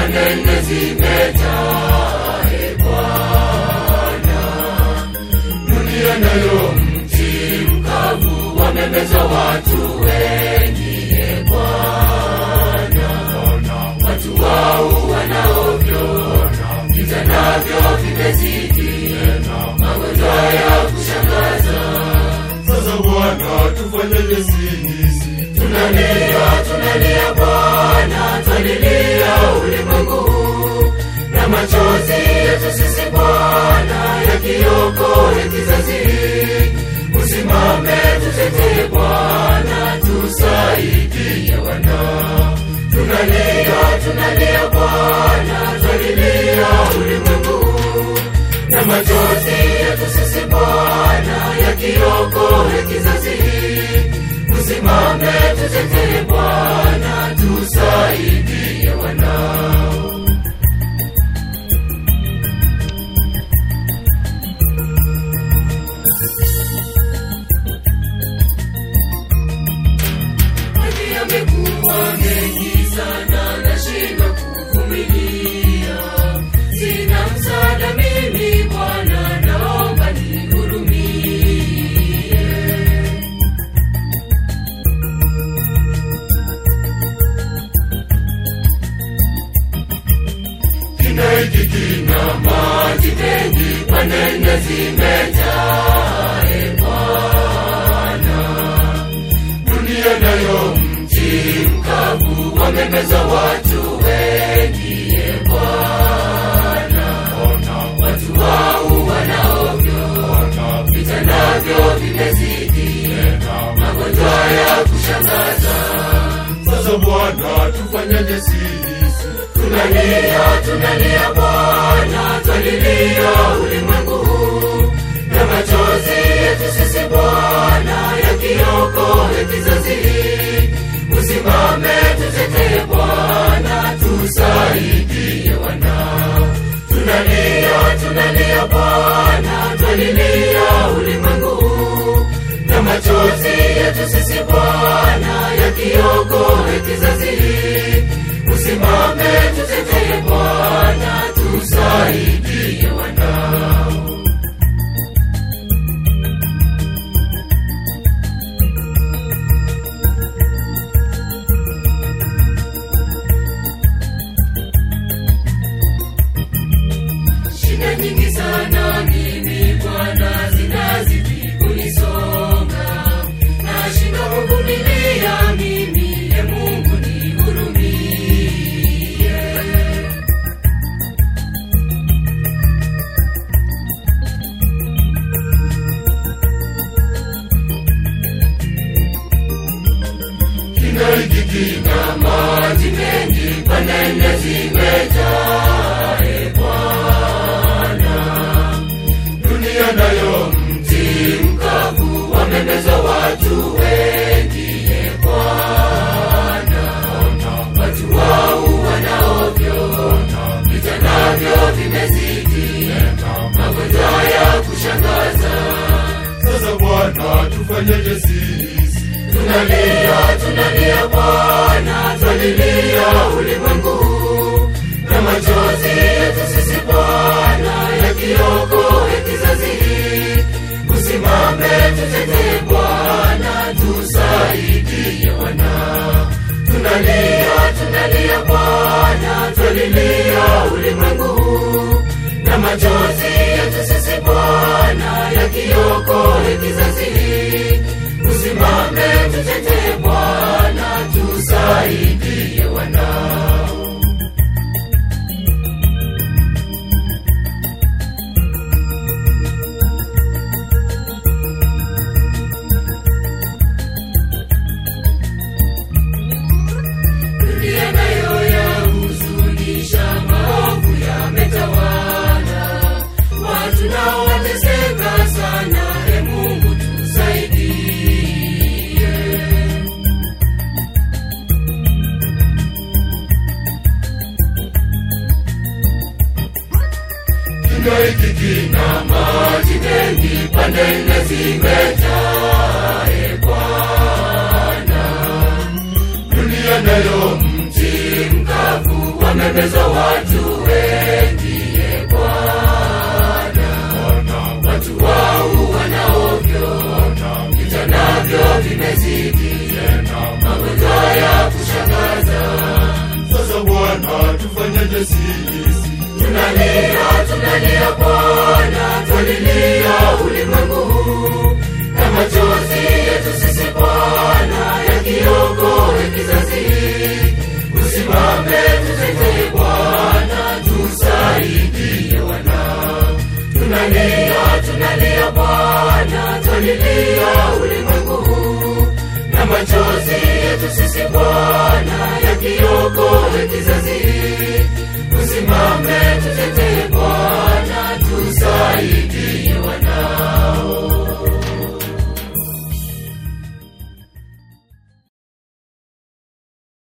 pande nne zimejaa e Bwana. Dunia nayo mji mkavu wamemeza watu wengi e Bwana. Watu wao wanaovyo vita navyo vimezidi, magonjwa ya kushangaza. Sasa Bwana, tufanyeje sisi? Tunalia, tunalia Bwana, twalilia ulimwengu huu, na machozi yetu sisi Bwana yakiokoe kizazi hiki. Usimame tutetee Bwana, tusaidie wana. Tunalia, tunalia Bwana, twalilia ulimwengu huu, na machozi yetu sisi Bwana yakiokoe kizazi hiki. Usimame tutetee Bwana, tusaidie wanao. Maji yamekuwa mengi sana, nashindwa kuvumilia. Sina msaada mimi Bwana, naomba nihurumie. Kina hiki kina maji mengi, pande nne zimejaa e Bwana. Dunia nayo mji mkavu wamemeza watu wengi e Bwana. Watu wao wanaovyo vita navyo vimezidi, magonjwa ya kushangaza. Sasa Bwana, tufanyeje sisi? Tunalia, tunalia Bwana, twalilia ulimwengu huu, na machozi yetu sisi Bwana yakiokoe kizazi hiki. Usimame tutetee Bwana, tusaidie wana. Tunalia, tunalia Bwana, twalilia ulimwengu huu, na machozi yetu sisi Bwana yakiokoe kizazi hiki. Usimame tutetee Bwana, tusaidie wanao. Shida nyingi sana mimi Bwana, zinazidi kunisonga, nashindwa kuvumilia mimi, e Mungu nihurumie. Kina hiki kina maji mengi, pande nne zimejaa e Bwana. Dunia nayo mji mkavu wamemeza watu wengi e Bwana. Watu wao wanaovyo vita navyo vimezidi, magonjwa ya kushangaza. Sasa Bwana, tufanyeje sisi? Tunalia, tunalia Bwana, twalilia ulimwengu huu, na machozi yetu sisi Bwana yakiokoe kizazi hiki. Usimame tutetee Bwana, tusaidie wana. Tunalia, tunalia Bwana, twalilia ulimwengu huu, na machozi yetu sisi Bwana yakiokoe kizazi hiki. Usimame tutetee Bwana, tusaidie wanao. Dunia nayo yahuzunisha, maovu yametawala, watu nao wateseka sana. E Mungu tusaidie. Kina hiki kina maji mengi, pande nne zimejaa e Bwana. Dunia nayo mji mkavu wame wamemezwa watu wengi e Bwana, Bwana, watu wau wanaovyo Bwana, vita navyo vimezidi, tena magonjwa ya kushangaza. sasa Bwana, tufanyeje sisi? Tunalia, tunalia Bwana, twalilia ulimwengu huu na machozi yetu sisi Bwana yakiokoe kizazi hiki. Usimame tutetee Bwana, tusaidie wana. Tunalia, tunalia Bwana, twalilia ulimwengu huu na machozi yetu sisi Bwana yakiokoe kizazi hiki. Usimame tutetee